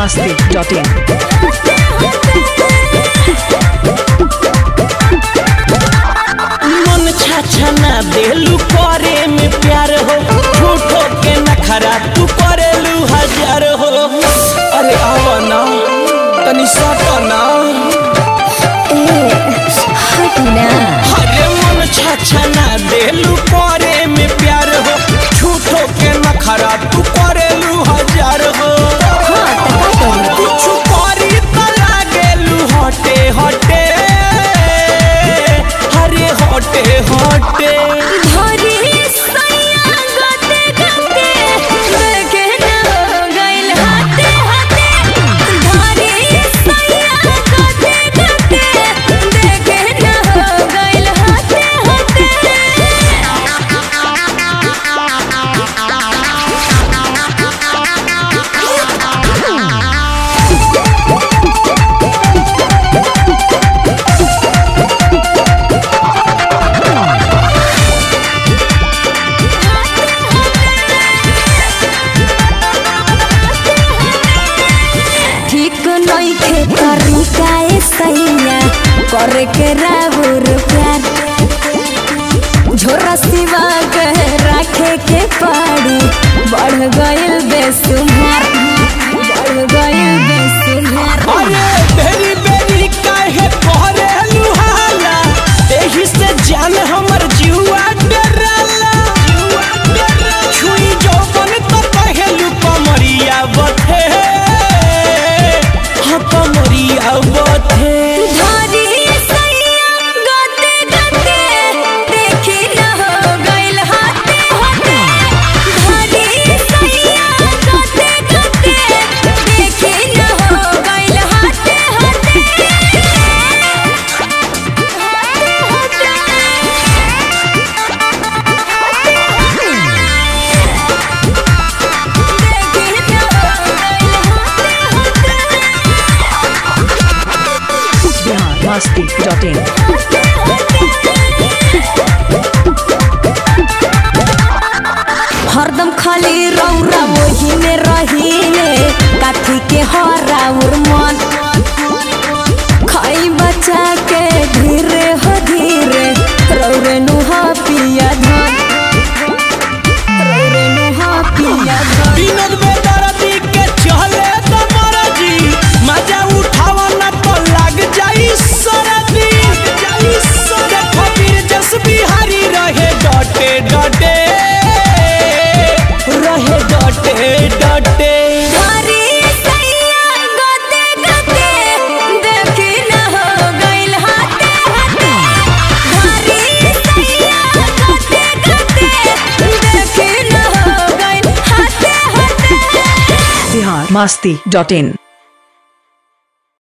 masti.in. मन छाछा ना देलू करे में प्यार हो झूठो के नखरा तू करेलू हजार हो अरे आवा ना तनी सटा ना अरे मन छाछा ना देलू करे में प्यार हो झूठो के नखरा तू करेलू हजार हो कुछ करी त लागेलू हटे हटे अरे हटे हटे ठीक नइखे तरीका ए सैया करे के राहुर प्यार झोरा सिवा के राखे के पड़ी बढ़ गइल बेसुमार बढ़ गइल बेसुमार अरे बेरी बेरी काहे कहरेलू हाला एही से जान हमर जीवा डराला छुई जौवन त कहेलू कमरिया बथे हाँ कमरिया बथे धरी सैया गते गते देखी न हो गइल हाथे हाथे धरी सैया गते गते देखी न हो गइल हाथे हाथे देखी न हो गइल हाथे Bihar masti.in. हरदम खाली रौरा वही में रहीले काथी के हराउर मन खाई बचा के धीरे हो धीरे रौरे नुहा पिया धन रौरे नुहा पिया धन विनोद बेदर्दी के चले त मरजी मजा उठावा न तो लग जाई सरदी देखो वीर जस बिहारी रहे डटे डटे रहे डटे डटे धरी सैया गते गते देखी न हो गइल हाथे हाथे धरी सैया गते गते देखी न हो गइल हाथे हाथे Bihar masti.in.